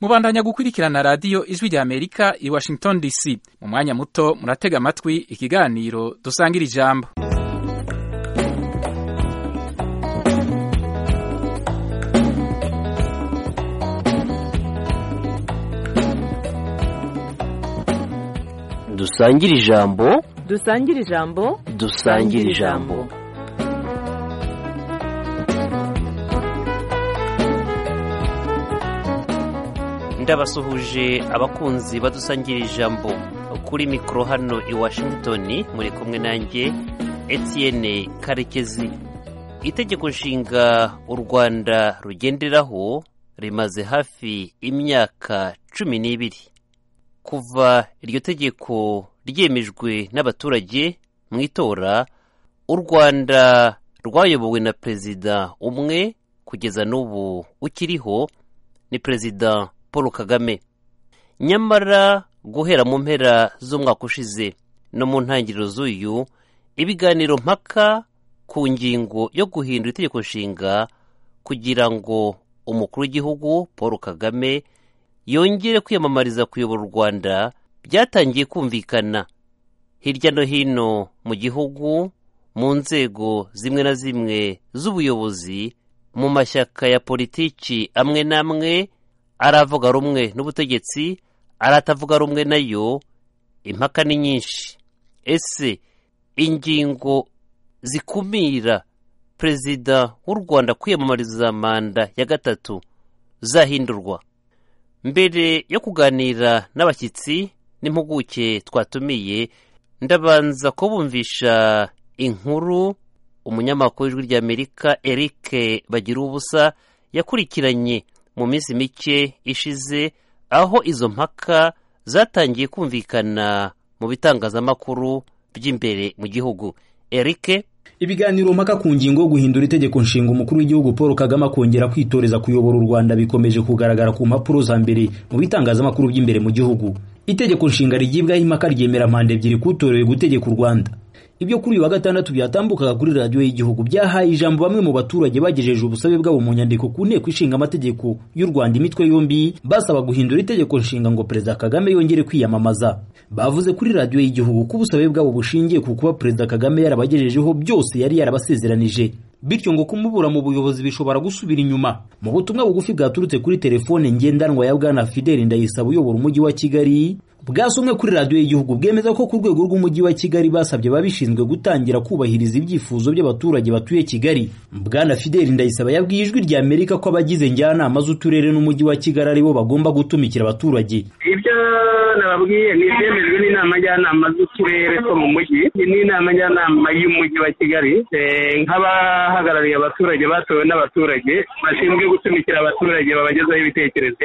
mubandanya gukurikirana radiyo ijwi rya amerika i washington dc mu mwanya muto muratega amatwi ikiganiro dusangira ijambo dusangire ijambo dusangire ijambo dusangire ijambo ndabasuhuje abakunzi badusangira ijambo kuri mikoro hano i washington muri kumwe nanjye Etienne karekezi itegeko nshinga u rwanda rugenderaho rimaze hafi imyaka cumi n'ibiri kuva iryo tegeko ryemejwe n'abaturage mu itora u rwanda rwayobowe na perezida umwe kugeza n'ubu ukiriho ni perezida paul kagame nyamara guhera mu mpera z'umwaka ushize no mu ntangiriro z'uyu ibiganiro mpaka ku ngingo yo guhindura itegeko nshinga kugira ngo umukuru w'igihugu paul kagame yongere kwiyamamariza kuyobora u rwanda byatangiye kumvikana hirya no hino mu gihugu mu nzego zimwe na zimwe z'ubuyobozi mu mashyaka ya politiki amwe n'amwe aravuga rumwe n'ubutegetsi aratavuga rumwe nayo impaka ni nyinshi ese ingingo zikumira perezida w'u rwanda kwiyamamariza manda ya gatatu zahindurwa mbere yo kuganira n'abashyitsi n'impuguke twatumiye ndabanza kubumvisha inkuru umunyamakuru w'ijwi rya amerika eric bagira ubusa yakurikiranye mu minsi mike ishize aho izo mpaka zatangiye kumvikana mu bitangazamakuru by'imbere mu gihugu eric ibiganiro mpaka ku ngingo yo guhindura itegeko nshinga umukuru w'igihugu paul kagame akongera kwitoreza kuyobora u rwanda bikomeje kugaragara ku mpapuro za mbere mu bitangazamakuru by'imbere mu gihugu itegeko nshinga rigibwaho impaka ryemera mpande ebyiri kutorewe gutegeka u rwanda ibyo kuri uyu wa gatandatu byatambukaga kuri radiyo y'igihugu byahaye ijambo bamwe mu baturage bagejeje ubusabe bwabo mu nyandiko ku nteko ishinga amategeko y'u rwanda imitwe yombi basaba guhindura itegeko nshinga ngo perezida kagame yongere kwiyamamaza bavuze kuri radiyo y'igihugu ko ubusabe bwabo bushingiye ku kuba perezida kagame yarabagejejeho byose yari yarabasezeranije bityo ngo kumubura mu buyobozi bishobora gusubira inyuma mu butumwa bugufi bwaturutse kuri telefone ngendanwa ya bwana fideli ndayisaba uyobora umujyi wa kigali bwasomwe kuri radiyo y'igihugu bwemeza ko ku rwego rw'umujyi wa kigali basabye ababishinzwe gutangira kubahiriza ibyifuzo by'abaturage batuye kigali bwana fideli ndayisaba yabwiye ijwi rya amerika ko abagize njyanama z'uturere n'umujyi wa kigali aribo bagomba gutumikira abaturage ibyo nababwiye ni ibyemejwe n'inama njyanama z'uturere two mu mujyi n'inama njyanama y'umujyi wa kigali nk'aba abahagarariye abaturage batowe n'abaturage bashinzwe gutumikira abaturage babagezaho ibitekerezo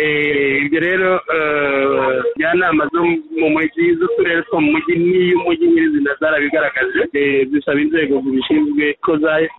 ibyo rero njyanama zo mu mujyi z'uturere two mu mujyi n'iy'umujyi nyirizina zarabigaragaje zisaba inzego zibishinzwe ko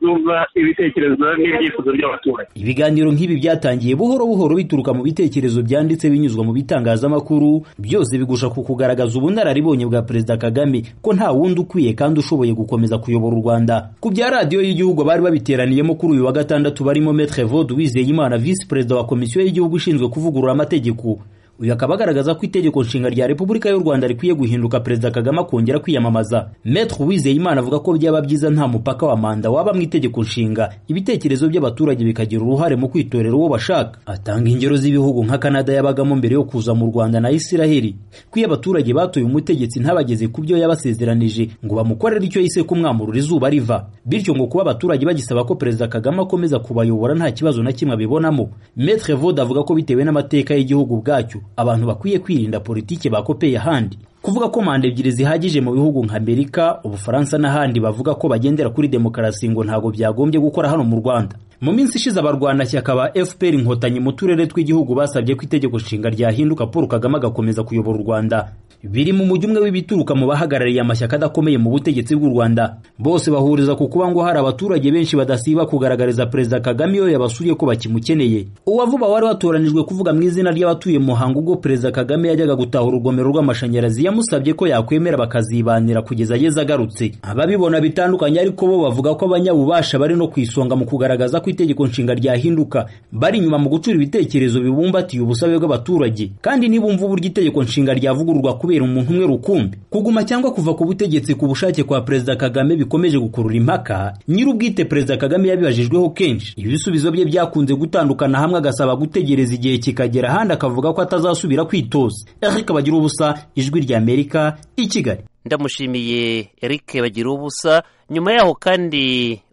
zumva ibitekerezo n'ibyifuzo by'abaturage ibiganiro nk'ibi byatangiye buhoro buhoro bituruka mu bitekerezo byanditse binyuzwa mu bitangazamakuru byose bigusha ku kugaragaza ubunararibonye bwa perezida kagame ko nta wundi ukwiye kandi ushoboye gukomeza kuyobora u rwanda ku bya radiyo y'igihugu bari babi biteraniyemo kuri uyu wa gatandatu barimo Maître Vode Uwizeyimana visi perezida wa komisiyo y'igihugu ishinzwe kuvugurura amategeko uyu akaba agaragaza ko itegeko nshinga rya repubulika y'u rwanda rikwiye guhinduka perezida kagame akongera kwiyamamaza Maître Uwizeyimana avuga ko byaba byiza nta mupaka wa manda waba mu itegeko nshinga ibitekerezo by'abaturage bikagira uruhare mu kwitorera uwo bashaka atanga ingero z'ibihugu nka kanada yabagamo mbere yo kuza mu rwanda na isiraheli ko iyo abaturage batoye umutegetsi ntabageze ku byo yabasezeranije ngo bamukorere icyo yise kumwamurura izuba riva bityo ngo kuba abaturage bagisaba ko perezida kagame akomeza kubayobora nta kibazo na kimwe abibonamo Maître Vode avuga ko bitewe n'amateka y'igihugu bwacyo abantu bakwiye kwirinda politiki bakopeye ahandi kuvuga ko manda ebyiri zihagije mu bihugu nka amerika ubufaransa n'ahandi bavuga ko bagendera kuri demokarasi ngo ntabwo byagombye gukora hano mu rwanda mu minsi ishize abarwanashyaka ba fpr inkotanyi mu turere tw'igihugu basabye ko itegeko nshinga ryahinduka paul kagame agakomeza kuyobora u rwanda biri mu mujyi umwe w'ibituruka mu bahagarariye amashyaka adakomeye mu butegetsi bw'u Rwanda bose bahuriza ku kuba ngo hari abaturage benshi badasiba kugaragariza Perezida Kagame iyo yabasuriye ko bakimukeneye uwavuba wari watoranijwe kuvuga mu izina ry'abatuye Muhango ubwo Perezida Kagame yajyaga gutaha urugomero rw'amashanyarazi yamusabye ko yakwemera bakazibanira kugeza ageze agarutse ababibona bitandukanye ariko bo bavuga ko abanyabubasha bari no ku isonga mu kugaragaza ko itegeko nshinga ryahinduka bari inyuma mu gucura ibitekerezo bibumbatiye ubusabe bw'abaturage kandi nibumva uburyo itegeko nshinga ryavugururwa kubera umuntu umwe rukumbi kuguma cyangwa kuva ku butegetsi ku bushake kwa Perezida Kagame bikomeje gukurura impaka nyir'ubwite Perezida Kagame yabibajijweho kenshi ibisubizo bye byakunze gutandukana hamwe agasaba gutegereza igihe kikagera ahandi akavuga ko atazasubira kwitoza Eric bagira ubusa ijwi rya Amerika i Kigali ndamushimiye Eric bagira ubusa nyuma yaho kandi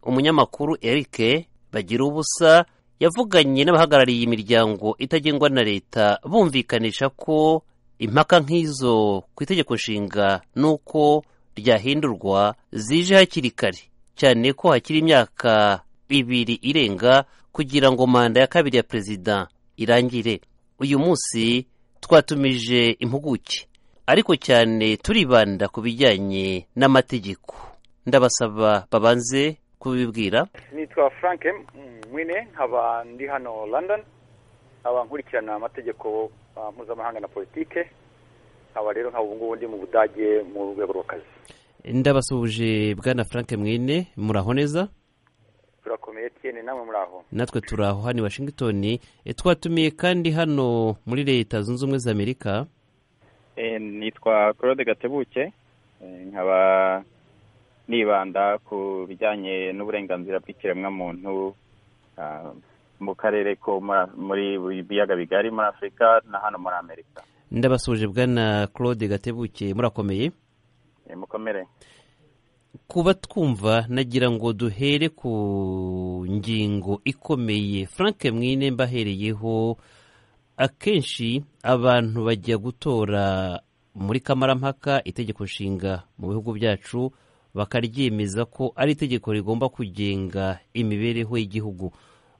umunyamakuru Eric bagira ubusa yavuganye n'abahagarariye imiryango itagengwa na leta bumvikanisha ko impaka nk'izo ku itegeko nshinga n'uko ryahindurwa zije hakiri kare cyane ko hakiri imyaka ibiri irenga kugira ngo manda ya kabiri ya perezida irangire uyu munsi twatumije impuguke ariko cyane turibanda ku bijyanye n'amategeko ndabasaba babanze kubibwira nitwa frank mwine nkaba ndi hano london nkaba nkurikirana amategeko ah, mpuzamahanga na politike nkaba rero nkaba ubu ngubu ndi mu budage mu rwego rw'akazi ndabasuhuje bwana frank mwine muraho neza turakomeye tiyene namwe muri aho natwe turi aho hano i washington E, twatumiye kandi hano muri leta zunze ubumwe za amerika Eh, nitwa claude gatebuke Eh, nkaba nibanda ku bijyanye n'uburenganzira bw'ikiremwamuntu ah, mu karere ko muri- muri buri biyaga bigari muri afurika na hano muri amerika ndabasuhuje bwana claude gatebuke murakomeye Eh, mukomere kuba twumva nagira ngo duhere ku ngingo ikomeye frank mwine mbahereyeho akenshi abantu bajya gutora muri kamarampaka itegeko nshinga mu bihugu byacu bakaryemeza ko ari itegeko rigomba kugenga imibereho y'igihugu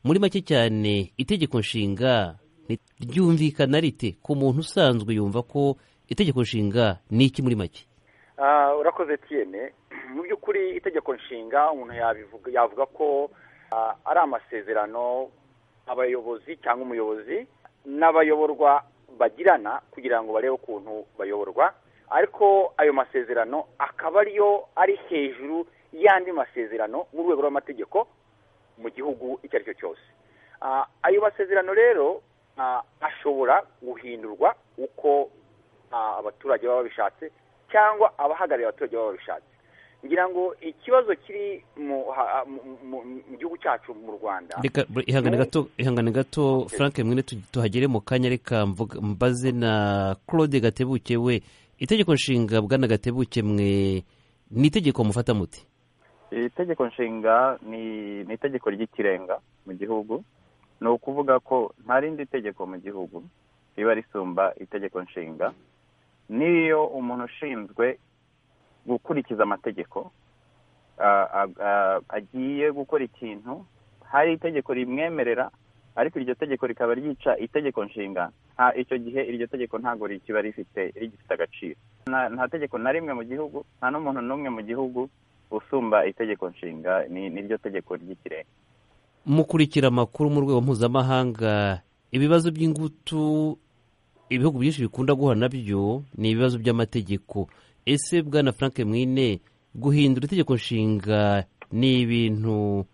muri make cyane itegeko nshinga ni- ryumvikana rite ku muntu usanzwe yumva ko itegeko nshinga ni iki muri make Ah, urakoze tiyene mu by'ukuri itegeko nshinga umuntu yabivuga yavuga ko ah, ari amasezerano abayobozi cyangwa umuyobozi n'abayoborwa bagirana kugira ngo barebe ukuntu bayoborwa ariko ayo masezerano akaba ariyo ari hejuru y'andi masezerano mu rwego rw'amategeko mu gihugu icyo ari cyo cyose Ah, ayo masezerano rero ah, ashobora guhindurwa uko ah, abaturage baba babishatse cyangwa abahagarariye abaturage baba babishatse ngira ngo ikibazo kiri mu ha- mu- mu- mu gihugu cyacu mu rwanda reka bur- ihangane gato ihangane gato frank mwene tu- tuhagere mu kanya reka mvuga- mbaze na claude gatebuke we itegeko nshinga bwana gatebuke mwe ni itegeko mufata muti iri tegeko nshinga ni ni itegeko ry'ikirenga mu gihugu ni ukuvuga ko nta rindi tegeko mu gihugu riba risumba itegeko nshinga n'iyo umuntu ushinzwe gukurikiza amategeko a- a- a- agiye gukora ikintu hari itegeko rimwemerera ariko iryo tegeko rikaba ryica itegeko nshinga nta icyo gihe iryo tegeko ntabwo rikiba rifite rigifite agaciro nta nta tegeko na rimwe mu gihugu nta n'umuntu n'umwe mu gihugu usumba itegeko nshinga ni niryo tegeko ry'ikirenga mukurikira amakuru mu rwego mpuzamahanga ibibazo by'ingutu ibihugu byinshi bikunda guhura nabyo ni ibibazo by'amategeko ese bwana frank mwine guhindura itegeko nshinga ni ibintu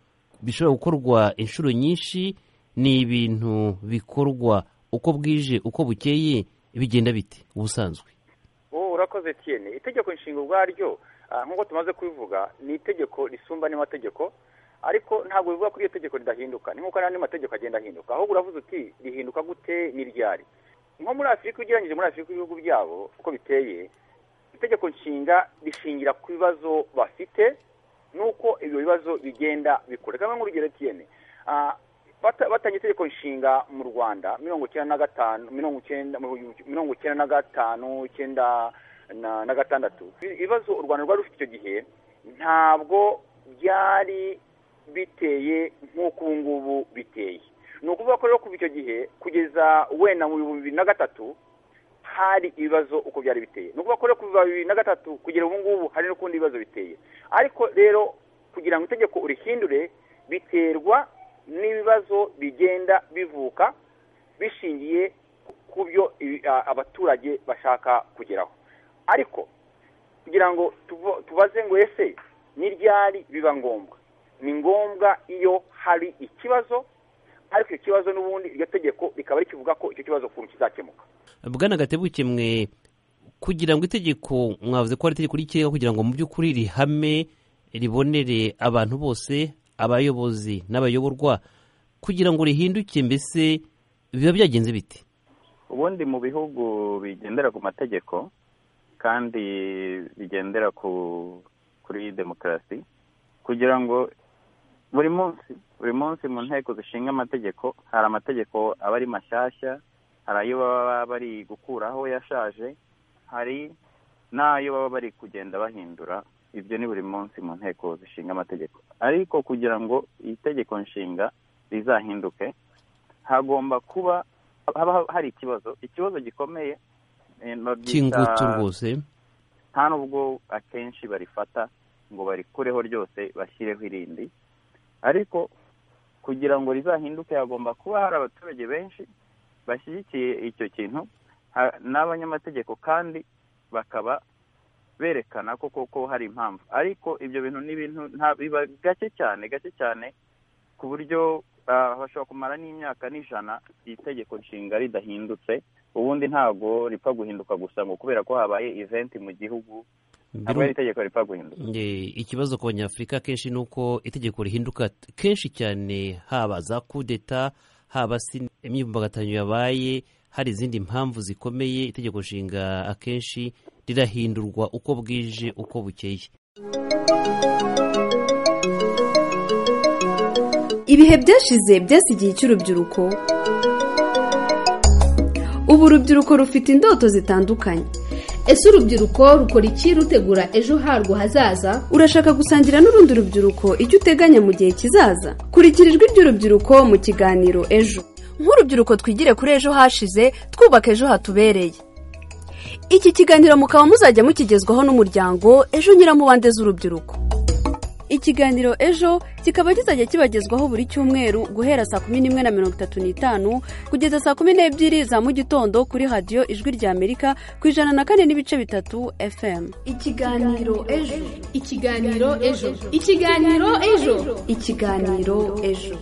bishobora gukorwa inshuro nyinshi ni ibintu bikorwa uko bwije uko bukeye bigenda bite ubusanzwe ubu urakoze tiyene itegeko nshinga ubwaryo ah, nk'uko tumaze kubivuga ni itegeko risumba andi mategeko ariko ntabwo bivuga ko iryo tegeko ridahinduka ni nk'uko n'andi mategeko agenda ahinduka ahubwo uravuze uti rihinduka gute n'iryari nko muri afurika ugereranyije muri afurika ibihugu byabo uko biteye itegeko nshinga rishingira ku bibazo bafite n'uko ibyo bibazo bigenda bikura reka mbe nk'urugero tiyene Ah, bata- batanye itegeko nshinga mu rwanda mirongo icyenda na gatanu mirongo icyenda mirongo icyenda na gatanu icyenda na- na gatandatu ibibazo u rwanda rwari rufite icyo gihe ntabwo byari biteye nk'uko ubu ngubu biteye ni ukuvuga ko rero kuva icyo gihe kugeza wenda mu bihumbi bibiri na gatatu hari ibibazo uko byari biteye ni ukuvuga ko rero kuva bibiri na gatatu kugera ubu ngubu hari n'ukundi ibibazo biteye ariko rero kugira ngo itegeko urihindure biterwa n'ibibazo bigenda bivuka bishingiye ku byo ibi- a- abaturage bashaka kugeraho ariko kugira ngo tuvo- tubaze ngo ese ni ryari biba ngombwa ni ngombwa iyo hari ikibazo ariko icyo kibazo n'ubundi iryo tegeko rikaba rikivuga ko icyo kibazo ukuntu kizakemuka bwana gatebuke mwe kugira ngo itegeko mwavuze ko ari itegeko ry'ikirenga kugira ngo mu by'ukuri rihame ribonere abantu bose abayobozi n'abayoborwa kugira ngo rihinduke mbese biba byagenze biti ubundi mu bihugu bigendera ku mategeko kandi bigendera ku kuri demokarasi kugira ngo buri munsi buri munsi mu nteko zishinga amategeko hari amategeko aba ari mashyashya hari ayo baba bari gukuraho yashaje hari n'ayo baba bari kugenda bahindura ibyo ni buri munsi mu nteko zishinga amategeko ariko kugira ngo itegeko nshinga rizahinduke hagomba kuba haba hari ikibazo ikibazo gikomeye eh, babyita- cy'ingutu rwose nta nubwo akenshi barifata ngo barikureho ryose bashyireho irindi ariko kugira ngo rizahinduke hagomba kuba hari abaturage benshi bashyigikiye icyo kintu ha- n'abanyamategeko kandi bakaba berekana ko koko hari impamvu ariko ibyo bintu ni ibintu nta- biba gake cyane gake cyane ku buryo ah, bashobora kumara n'imyaka n'ijana iri tegeko nshinga ridahindutse ubundi ntabwo ripfa guhinduka gusa ngo kubera ko habaye eventi mu gihugu ntabwo Biru- ari itegeko ripfa guhinduka Eh, ikibazo ku banyafurika kenshi ni uko itegeko rihinduka t- kenshi cyane haba za kudeta haba si imyivumbagatanyo yabaye hari izindi mpamvu zikomeye itegeko nshinga akenshi rirahindurwa uko bwije uko bukeye ibihe byashize byasi igihe cy'urubyiruko ubu urubyiruko rufite indoto zitandukanye ese urubyiruko rukora iki rutegura ejo harwo hazaza urashaka gusangira n'urundi rubyiruko icyo uteganya mu gihe kizaza kurikira ijwi ry'urubyiruko mu kiganiro ejo nk'urubyiruko twigire kuri ejo hashize twubaka ejo hatubereye iki kiganiro mukaba muzajya mukigezwaho n'umuryango ejo nyiramubande z'urubyiruko ikiganiro ejo kikaba kizajya kibagezwaho buri cyumweru guhera saa kumi n'imwe na mirongo itatu n'itanu kugeza saa kumi n'ebyiri za mu gitondo kuri radiyo ijwi ry'amerika ku ijana na kane n'ibice bitatu fm ikiganiro ejo ikiganiro ejo ikiganiro ejo ikiganiro ejo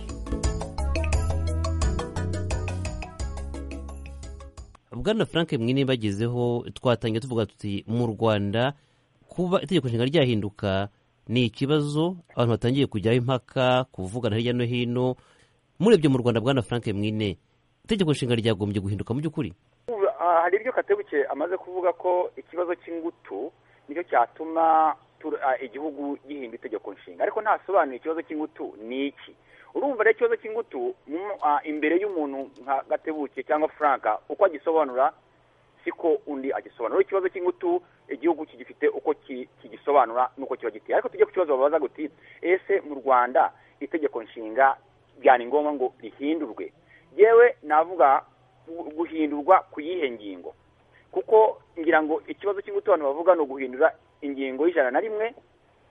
bwana frank mwine bagezeho twatangiye tuvuga tuti mu rwanda kuba itegeko nshinga ryahinduka ni ikibazo abantu batangiye kujyaho impaka kuvugana hirya no hino murebye mu rwanda bwana frank mwine itegeko nshinga ryagombye guhinduka mu by'ukuri Ubu, ah, hari ibyo katebuke amaze kuvuga ko ikibazo cy'ingutu nicyo cyatuma tur- ah, igihugu gihinda itegeko nshinga ariko ntasobanuye ikibazo cy'ingutu ni iki urumva rero ikibazo cy'ingutu mu- ah, imbere y'umuntu nka gatebuke cyangwa franka uko agisobanura siko undi agisobanura ikibazo cy'ingutu igihugu kigifite uko ki- kigisobanura n'uko kiba giteye ariko tujye ku kibazo babaza guti ese mu rwanda itegeko nshinga byari ngombwa ngo rihindurwe yewe navuga gu- guhindurwa ku yihe ngingo kuko ngira ngo ikibazo cy'ingutu abantu bavuga ni uguhindura ingingo y'ijana na rimwe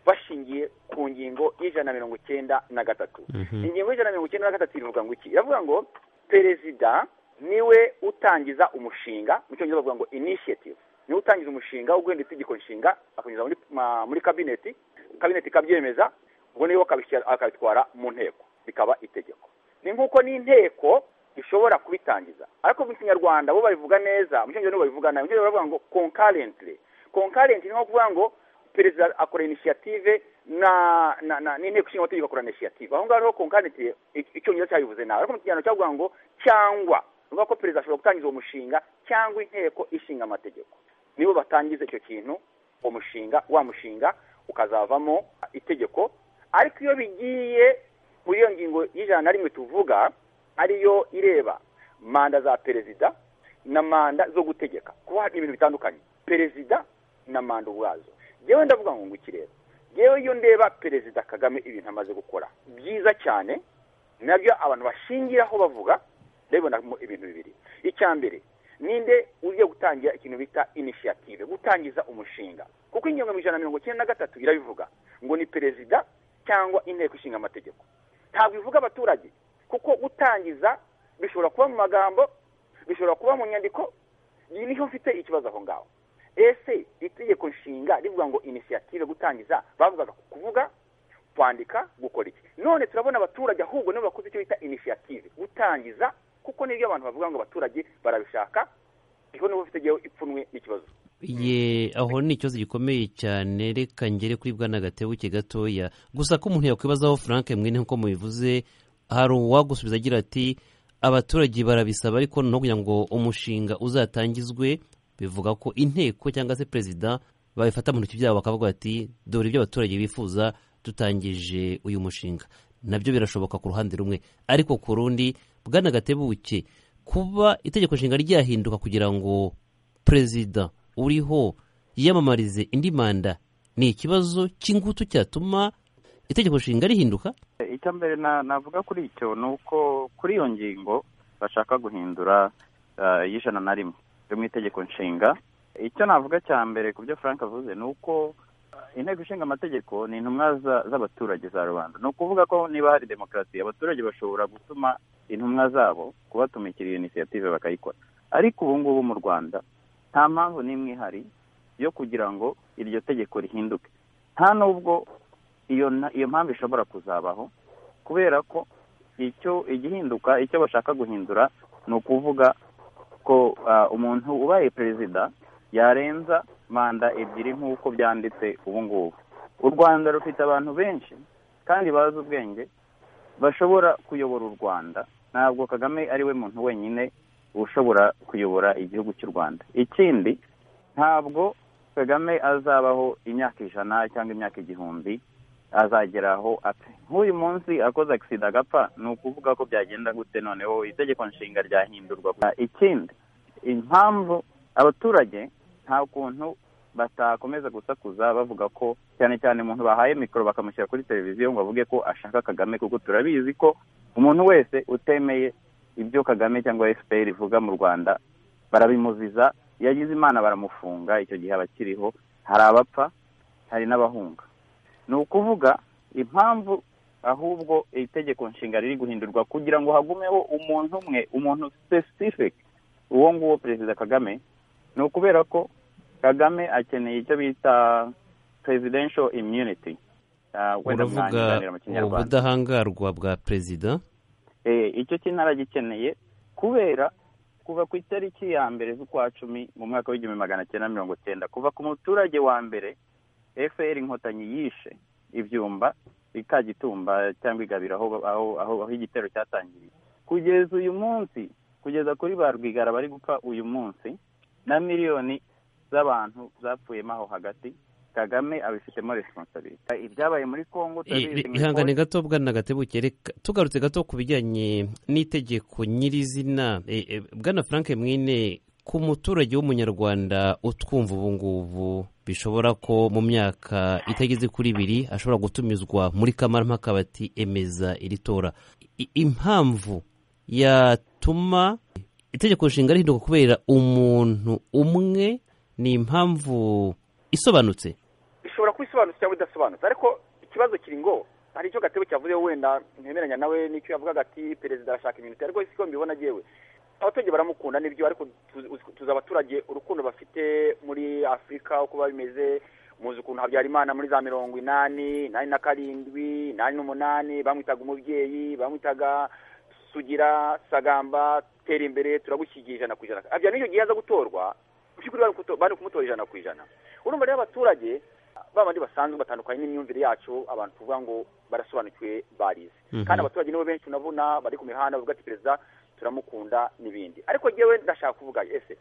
bashingiye ku ngingo y'ijana na mirongo icyenda na gatatu ingingo y'ijana na mirongo icyenda na gatatu iravuga ngo iki iravuga ngo perezida niwe utangiza umushinga mu cyongereza bavuga ngo initiative niwe utangiza umushinga wo guhindura itegeko nshinga akanyuza muri, ma- muri kabineti kabineti ikabyemeza ubwo niwe akabishyira- akabitwara mu nteko bikaba itegeko ni nk'uko n'inteko ishobora kubitangiza ariko mu kinyarwanda bo babivuga neza mu cyongereza nibo babivuga nabi mu cyongereza baravuga ngo concurrently concurrent ni nko kuvuga ngo perezida akora initiative na na na n'inteko ishinga amategeko akora initiative aho ngaho rero concurrent i- icyongereza cyabivuze nabi ariko mu kinyarwanda cyavuga ngo cyangwa ni ukuvuga ko perezida ashobora gutangiza uwo mushinga cyangwa inteko ishinga amategeko nibo batangiza icyo kintu uwo mushinga wa mushinga ukazavamo itegeko ariko iyo bigiye muri iyo ngingo y'ijana na rimwe tuvuga ariyo ireba manda za perezida na manda zo gutegeka kuba hari ibintu bitandukanye perezida na manda ubwazo yewe ndavuga ngo ngwiki rero yewe iyo ndeba perezida kagame ibintu amaze gukora byiza cyane nabyo abantu bashingiraho bavuga rero mbona harimo ibintu bibiri icya mbere ninde ugiye gutangira ikintu bita inisiyative gutangiza umushinga kuko ingingo ijana na mirongo icyenda na gatatu irabivuga ngo ni perezida cyangwa inteko ishinga amategeko ntabwo ivuga abaturage kuko gutangiza bishobora kuba mu magambo bishobora kuba mu nyandiko iyi niho mfite ikibazo aho ngaho ese itegeko nshinga rivuga ngo inisiyative gutangiza bavugaga kuvuga kwandika gukora iki none turabona abaturage ahubwo nibo bakoze icyo bita inisiyative gutangiza kuko nibyo abantu bavuga ngo abaturage barabishaka iho niho bafite igihe ipfunwe n'ikibazo ye aho ni ikibazo gikomeye cyane reka ngere kuri bwana gatebuke gatoya gusa ko umuntu yakwibazaho frank mwene nk'uko mubivuze hari uwagusubiza agira ati abaturage barabisaba ariko no kugira ngo umushinga uzatangizwe bivuga ko inteko cyangwa se perezida babifata mu ntoki byabo bakavuga bati dore ibyo abaturage bifuza dutangije uyu mushinga nabyo birashoboka ku ruhande rumwe ariko ku rundi bwana gatebuke kuba itegeko nshinga ryahinduka kugira ngo perezida uriho yiyamamarize indi manda ni ikibazo cy'ingutu cyatuma itegeko nshinga rihinduka icya mbere navuga kuri icyo ni uko kuri iyo ngingo bashaka guhindura y'ijana na rimwe yo mu itegeko nshinga icyo navuga cya mbere ku byo frank avuze ni uko inteko ishinga amategeko ni intumwa z'abaturage za rubanda ni ukuvuga ko niba hari demokarasi abaturage bashobora gutuma intumwa zabo kubatumikira iyo inisiyative bakayikora ariko ubu ngubu mu rwanda nta mpamvu n'imwe ihari yo kugira ngo iryo tegeko rihinduke nta n'ubwo iyo mpamvu ishobora kuzabaho kubera ko icyo igihinduka icyo bashaka guhindura ni ukuvuga ko umuntu ubaye perezida yarenza manda ebyiri nk'uko byanditse ubu ngubu u rwanda rufite abantu benshi kandi bazi ubwenge bashobora kuyobora u rwanda ntabwo kagame ari we muntu wenyine ushobora kuyobora igihugu cy'u rwanda ikindi ntabwo kagame azabaho imyaka ijana cyangwa imyaka igihumbi azageraho apfa nk'uyu munsi akoze agisida agapfa ni ukuvuga ko byagenda gute noneho itegeko nshinga ryahindurwa ikindi impamvu abaturage nta kuntu batakomeza gusakuza bavuga ko cyane cyane umuntu bahaye mikoro bakamushyira kuri televiziyo ngo avuge ko ashaka kagame kuko turabizi ko umuntu wese utemeye ibyo kagame cyangwa fpr ivuga mu rwanda barabimuziza yagize imana baramufunga icyo gihe aba akiriho hari abapfa hari n'abahunga ni ukuvuga impamvu ahubwo itegeko nshinga riri guhindurwa kugira ngo hagumeho umuntu umwe umuntu specific uwo nguwo perezida kagame ni ukubera ko kagame akeneye icyo bita presidential immunity wenda mwanya ubudahangarwa bwa perezida icyo cy'intara gikeneye kubera kuva ku itariki ya mbere z'ukwa cumi mu mwaka w'igihumbi magana cyenda mirongo cyenda kuva ku muturage wa mbere fpr inkotanyi yishe ibyumba ikagitumba cyangwa igabira aho igitero cyatangiriye kugeza uyu munsi kugeza kuri ba rwigara bari gupfa uyu munsi na miliyoni z'abantu zapfuyemo aho hagati kagame abifitemo responsabilite ibyabaye muri kongo ihangane gato bwana gatebuke reka tugarutse gato ku bijyanye n'itegeko nyirizina bwana frank mwine ku muturage w'umunyarwanda utwumva ubu ngubu bishobora ko mu myaka itageze kuri ibiri ashobora gutumizwa muri kamarampaka bati emeza iri tora impamvu yatuma itegeko nshinga rihinduka kubera umuntu umwe ni impamvu isobanutse ishobora kuba isobanutse cyangwa idasobanutse ariko ikibazo kiri ngo hari icyo gatebe cyavuze wenda ntemeranya nawe n'icyo yavugaga ati perezida arashaka iminota ariko siko mbibona agewe abaturage baramukunda n'ibyo ariko tuzi abaturage urukundo bafite muri afurika uko biba bimeze muzi ukuntu habyarimana muri za mirongo inani inani na karindwi inani n'umunani bamwitaga umubyeyi bamwitaga sugira sagamba tera imbere turagushyigiye ijana ku ijana habya n'icyo gihe aza gutorwa mu by'ukuri bari kumutora ijana ku ijana urumva rero abaturage babandi basanzwe batandukanye n'imyumvire yacu abantu tuvuga ngo barasobanukiwe barize kandi abaturage nibo benshi unabona bari ku mihanda bavuga ati perezida turamukunda n'ibindi ariko yewe ndashaka kuvuga ese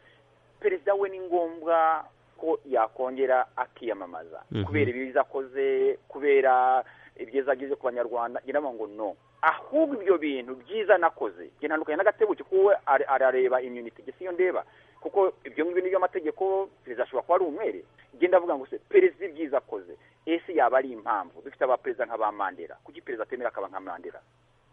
perezida we ni ngombwa ko yakongera akiyamamaza kubera ibiza akoze kubera ibyiza agize ku banyarwanda ngira ngo no ahubwo ibyo bintu byiza nakoze ntandukanye n'agatebuke kuwe arareba imyuniti gisa iyo ndeba kuko ibyo ngibyo ni amategeko perezida ashobora kuba ari umwere genda avuga ngo se perezida ibyiza akoze ese yaba ari impamvu dufite abaperezida nka ba mandela kuki perezida atemera akaba nka mandela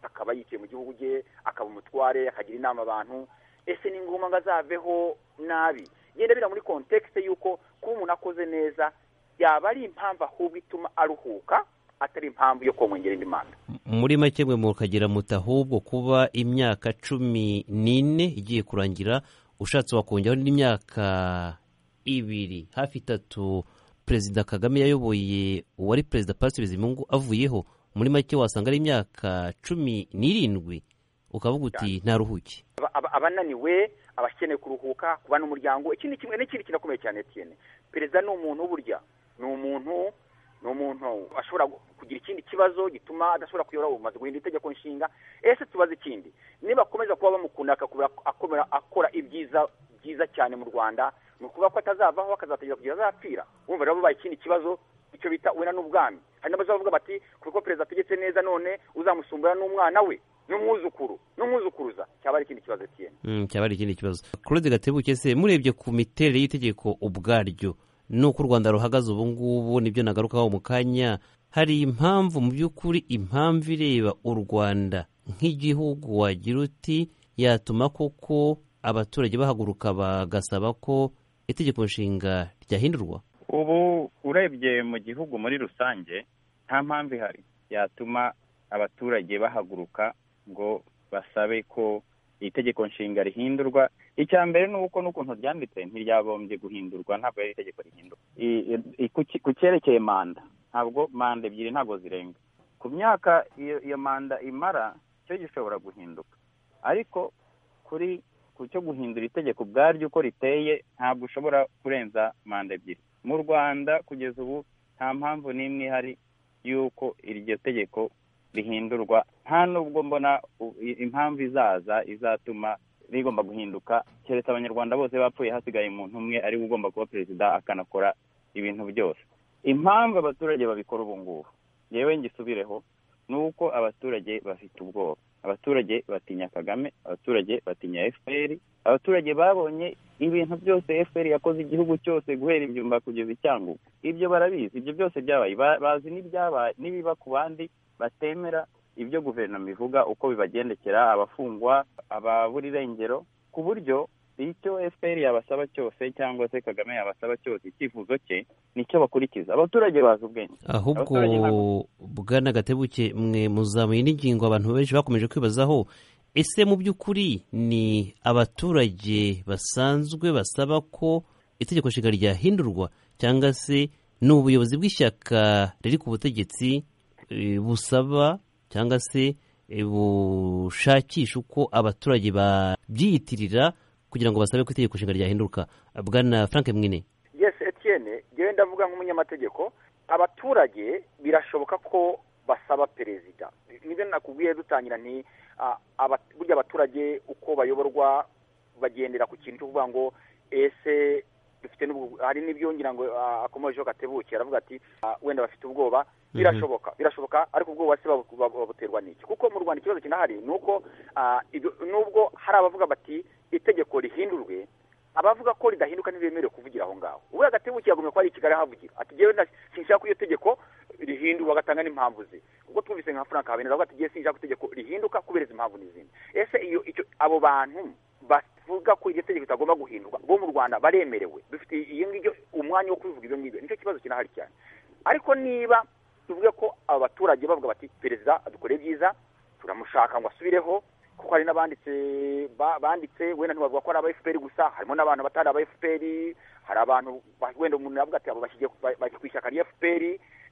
akaba yicaye mu gihugu cye akaba umutware akagira inama abantu ese ni ngombwa ngo azaveho nabi genda bira muri kontekisite y'uko kuba umuntu akoze neza yaba ari impamvu ahubwo ituma aruhuka atari impamvu yo kumwongera indi manda muri make mwe mukagira muti ahubwo kuba imyaka cumi n'ine igiye kurangira ushatse wakongeraho n'imyaka ibiri hafi itatu perezida kagame yayoboye uwari perezida Patrice bizimungu avuyeho muri make wasanga ari imyaka cumi n'irindwi ukavuga uti ntaruhuke Aba- aba- abananiwe abakeneye kuruhuka kubana n'umuryango ikindi kimwe n'ikindi kinakomeye cyane Etienne perezida ni umuntu burya ni umuntu ni umuntu ashobora gu- kugira ikindi kibazo gituma adashobora kuyobora ubumaze guhindura itegeko nshinga ese tubaze ikindi niba akomeza kuba bamukunda akakubura akomera akora ibyiza byiza cyane mu rwanda ni ukuvuga ko atazavaho akazategera kugira azapfira wumva rero bubaye ikindi kibazo icyo bita wena n'ubwami hari n'abazavuga bati kuko perezida ategetse neza none uzamusumbura n'umwana we n'umwuzukuru n'umwuzukuruza cyaba ari ikindi kibazo Etienne Mm, cyaba ari ikindi kibazo claude gatebuke se murebye ku miterere y'itegeko ubwaryo n'uko u rwanda ruhagaze ubu ngubu nibyo nagarukaho mu kanya hari impamvu mu by'ukuri impamvu ireba u rwanda nk'igihugu wagira uti yatuma koko abaturage bahaguruka bagasaba ko itegeko nshinga ryahindurwa ubu urebye mu gihugu muri rusange nta mpamvu ihari yatuma abaturage bahaguruka ngo basabe ko itegeko nshinga rihindurwa icya mbere ni uko n'ukuntu ryanditse ntiryabombye guhindurwa ntabwo ari itegeko rihindurwa I- i- i- ku ki- ku cyerekeye manda ntabwo manda ebyiri ntabwo zirenga ku myaka iyo iyo manda imara cyo gishobora guhinduka ariko kuri ku cyo guhindura itegeko ubwaryo uko riteye ntabwo ushobora kurenza manda ebyiri mu rwanda kugeza ubu nta mpamvu n'imwe ihari y'uko iryo tegeko rihindurwa nta n'ubwo mbona u- i- impamvu izaza izatuma rigomba guhinduka keretse abanyarwanda bose bapfuye hasigaye umuntu umwe ariwe ugomba kuba perezida akanakora ibintu byose impamvu abaturage babikora ubu ngubu yewe ngisubireho ni uko abaturage bafite ubwoba abaturage batinya kagame abaturage batinya fpr abaturage babonye ibintu byose fpr yakoze igihugu cyose guhera ibyumba kugeza icyangugu ibyo barabizi ibyo byose byabaye Ba- bazi n'ibyabaye n'ibiba ku bandi batemera ibyo guverinoma ivuga uko bibagendekera abafungwa ababura irengero ku buryo icyo fpr yabasaba cyose cyangwa se kagame yabasaba cyose icyifuzo cye nicyo bakurikiza abaturage bazi ubwenge ahubwo Abaturage ntabwo- bwana gatebuke mwe muzamuye n'ingingo abantu benshi bakomeje kwibazaho ese mu by'ukuri ni abaturage basanzwe basaba ko itegeko nshinga ryahindurwa cyangwa se ni ubuyobozi bw'ishyaka riri ku butegetsi eh, busaba cyangwa se eh, bushakisha uko abaturage babyiyitirira kugira ngo basabe ko itegeko nshinga ryahinduka bwana frank mwine yes Etienne yewe ndavuga nk'umunyamategeko abaturage birashoboka ko basaba perezida nibyo nakubwiye dutangira nti ah, aba- burya abaturage uko bayoborwa bagendera ku kintu cyo kuvuga ngo ese dufite n'ubwo hari n'ibyo ngira ngo ah, akomejeho gatebuke aravuga ati ah, wenda bafite ubwoba birashoboka birashoboka ariko ubwoba se babu- babu- babuterwa n'iki kuko mu rwanda ikibazo kinahari ni uko ah, ibyo- nubwo hari abavuga bati itegeko rihindurwe abavuga ko ridahinduka ntibemerewe kuvugira aho ngaho uburiya gatebuke yagomye ko ari i kigali ahavugira ati jewe nta- sinshaka ko iyo tegeko rihindurwa agatanga n'impamvu ze ubwo twumvise nka frank habineza avuga ati jewe sinshaka ko itegeko rihinduka kubera izi impamvu n'izindi ese iyo icyo abo bantu bavuga ko iryo tegeko ritagomba guhindurwa bo mu rwanda baremerewe dufite iyo ngibyo umwanya wo kubivuga ibyo ngibyo nicyo kibazo kinahari cyane ariko niba tuvuge ko aba baturage bavuga bati perezida adukore byiza turamushaka ngo asubireho kuko hari n'abanditse ba- banditse wenda ntibavuga ko ari aba fpr gusa harimo n'abantu batari aba fpr hari abantu ba- wenda umuntu yavuga ati abo bashyigiye ku- ba- bari ku ishyaka rya fpr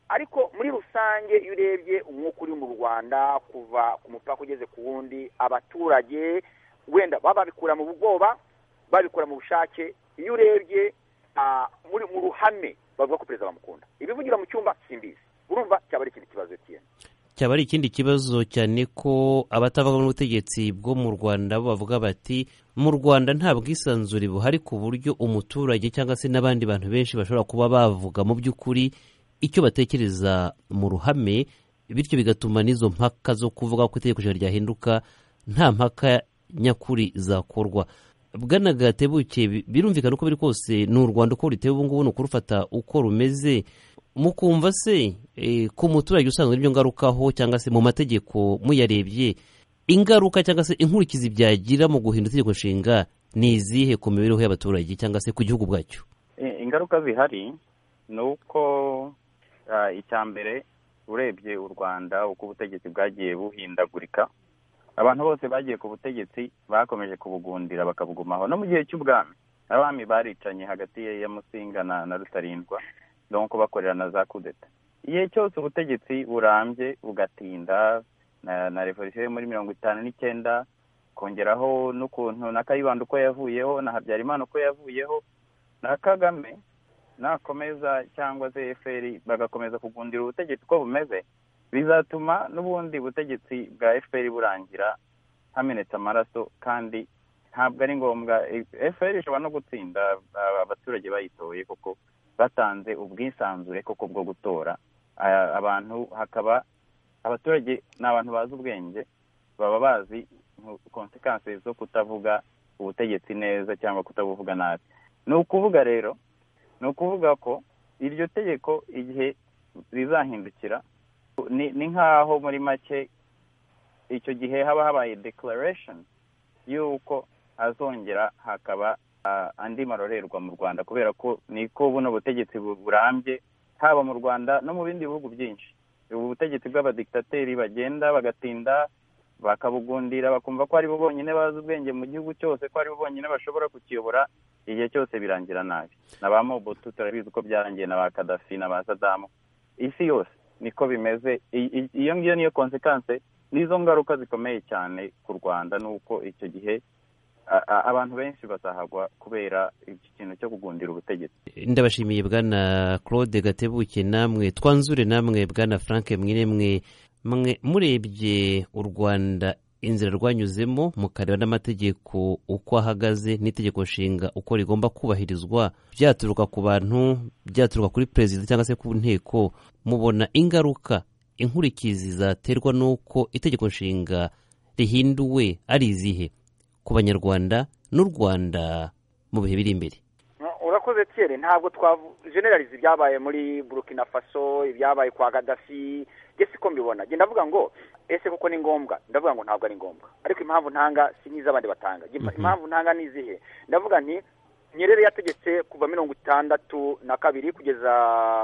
ariko muri rusange iyo urebye umwuka uri mu rwanda kuva ku mupaka ugeze ku wundi abaturage wenda baba babikura mu bwoba babikora mu bushake iyo urebye ah, muri mu ruhame bavuga ko perezida bamukunda ibivugira mu cyumba simbizi urumva cyaba ari ikindi kibazo Etienne. cyaba ari ikindi kibazo cyane ko abatavuga n'ubutegetsi bwo mu rwanda bo bavuga bati mu rwanda nta bwisanzure buhari ku buryo umuturage cyangwa se n'abandi bantu benshi bashobora kuba bavuga mu by'ukuri icyo batekereza mu ruhame bityo bigatuma n'izo mpaka zo kuvuga ko itegeko nshinga ryahinduka nta mpaka nyakuri zakorwa bwana gatebuke bi- birumvikana uko biri kose ni u rwanda uko ruteye ubu ngubu ni ukurufata uko rumeze mukumva se eh, ku muturage usanzwe n'ibyo ngarukaho cyangwa se mu mategeko muyarebye ingaruka cyangwa se inkurikizi byagira mu guhindura itegeko nshinga ni izihe ku mibereho y'abaturage cyangwa se ku gihugu bwacyo I- ingaruka zihari ni uko ah, icya mbere urebye u rwanda uko ubutegetsi bwagiye buhindagurika abantu bose bagiye ku butegetsi bakomeje kubugundira bakabugumaho no mu gihe cy'ubwami abami baricanye hagati ya ya musinga na na rutarindwa donc bakorera na za kudeta igihe cyose ubutegetsi burambye bugatinda na na revolisiyo yo muri mirongo itanu n'icyenda kongeraho n'ukuntu na kayibanda uko yavuyeho na habyarimana uko yavuyeho na kagame nakomeza cyangwa se efuperi bagakomeza kugundira ubutegetsi uko bumeze bizatuma n'ubundi butegetsi bwa efuperi burangira hamenetse amaraso kandi ntabwo ari ngombwa efuperi ishobora no gutsinda aba- abaturage bayitoye kuko batanze ubwisanzure koko bwo gutora Aya- abantu hakaba abaturage ni abantu bazi ubwenge baba bazi konsekansi zo kutavuga ubutegetsi neza cyangwa kutabuvuga nabi ni ukuvuga rero ni ukuvuga ko iryo tegeko igihe rizahindukira ni ni nk'aho muri make icyo gihe haba habaye declaration y'uko hazongera hakaba ah, andi marorerwa mu rwanda kubera ko niko buno butegetsi bu- burambye haba mu rwanda no mu bindi bihugu byinshi ubu butegetsi bw'abadikitateri bagenda bagatinda bakabugundira bakumva ko ari bo bonyine bazi ubwenge mu gihugu cyose ko ari bo bonyine bashobora kukiyobora igihe cyose birangira nabi na ba mobutu turabizi ko byarangiye na ba kadafi na ba sadamu isi yose niko bimeze I- i- iyo ngiyo niyo konsekanse nizo ngaruka zikomeye cyane ku rwanda ni uko icyo gihe a- a- abantu benshi bazahagwa kubera iki kintu cyo kugundira ubutegetsi ndabashimiye bwana claude gatebuke namwe twanzure namwe bwana frank mwiremwe mwe murebye u rwanda inzira rwanyuzemo mukareba n'amategeko uko ahagaze n'itegeko nshinga uko rigomba kubahirizwa byaturuka ku bantu byaturuka kuri perezida cyangwa se ku nteko mubona ingaruka inkurikizi zaterwa n'uko itegeko nshinga rihinduwe ari izihe ku banyarwanda n'u rwanda mu bihe biri imbere No, urakoze Thierry ntabwo twajeneralize ibyabaye muri burkina faso ibyabaye kwa gadafi njye siko mbibona njye ndavuga ngo ese koko ni ngombwa ndavuga ngo ntabwo ari ngombwa ariko impamvu ntanga si nk'iz'abandi batanga Njye impa- impamvu ntanga ni izihe ndavuga nti nyerere yategetse kuva mirongo itandatu na kabiri kugeza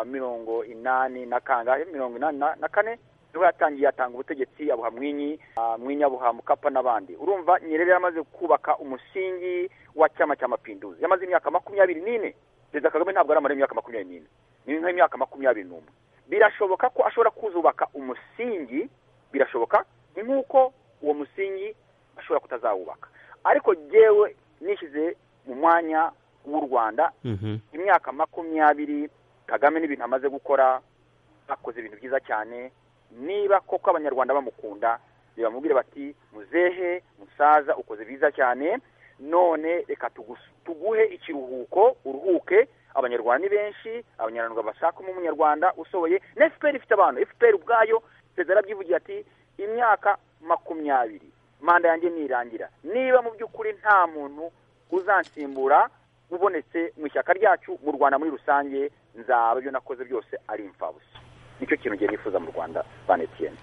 mirongo inani na kangahe mirongo inani na na kane niho yatangiye atanga ubutegetsi abuha mwinyi ah, mwinyi abuha mukapa n'abandi urumva nyerere yamaze kubaka umusingi wa cyama cya mapinduzi yamaze imyaka makumyabiri n'ine perezida kagame ntabwo aramara imyaka makumyabiri n'ine ni nk'imyaka makumyabiri n'umwe birashoboka ko ashobora kuzubaka umusingi birashoboka ni nk'uko uwo musingi ashobora kutazawubaka ariko jyewe nishyize mu mwanya w'u rwanda imyaka makumyabiri kagame n'ibintu amaze gukora akoze ibintu byiza cyane niba koko abanyarwanda bamukunda bamubwire bati muzehe musaza ukoze byiza cyane none reka tugus- tuguhe ikiruhuko uruhuke abanyarwanda ni benshi abanyarwanda bashakamo umunyarwanda usohoye na fpr ifite abantu fpr ubwayo perezida yarabyivugiye ati imyaka makumyabiri manda yanjye nirangira niba mu by'ukuri nta muntu uzansimbura ubonetse mu ishyaka ryacu mu rwanda muri rusange nzaba ibyo nakoze byose ari imfabusa nicyo kintu ngiye nifuza mu rwanda bane etiyeni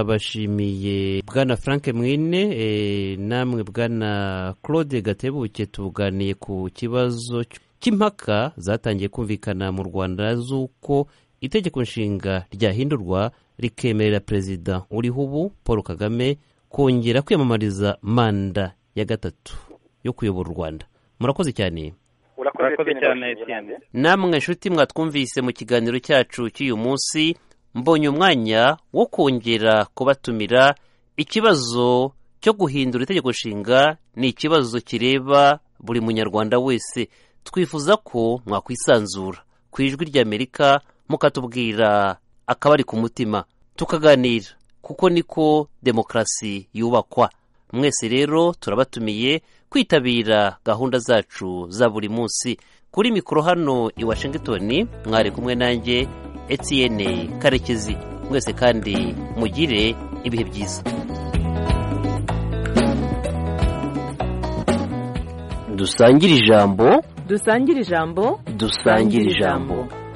ndabashimiye bwana frank mwine eh, namwe bwana claude gatebuke tuganiye ku kibazo cy- cy'impaka zatangiye kumvikana mu rwanda z'uko itegeko nshinga ryahindurwa rikemerera perezida uriho ubu paul kagame kongera kwiyamamariza manda ya gatatu yo kuyobora u rwanda murakoze cyane Urakoze cyane, Etienne. namwe nshuti mwatwumvise mu kiganiro cyacu cy'uyu munsi mbonye umwanya wo kongera kubatumira ikibazo cyo guhindura itegeko nshinga ni ikibazo kireba buri munyarwanda wese twifuza ko mwakwisanzura ku ijwi ry'amerika mukatubwira akabari ku mutima tukaganira kuko niko demokarasi yubakwa mwese rero turabatumiye kwitabira gahunda zacu za buri munsi kuri mikoro hano i washington mwari kumwe nanjye etiyene karekezi mwese kandi mugire ibihe byiza dusangire ijambo dusangire ijambo dusangire ijambo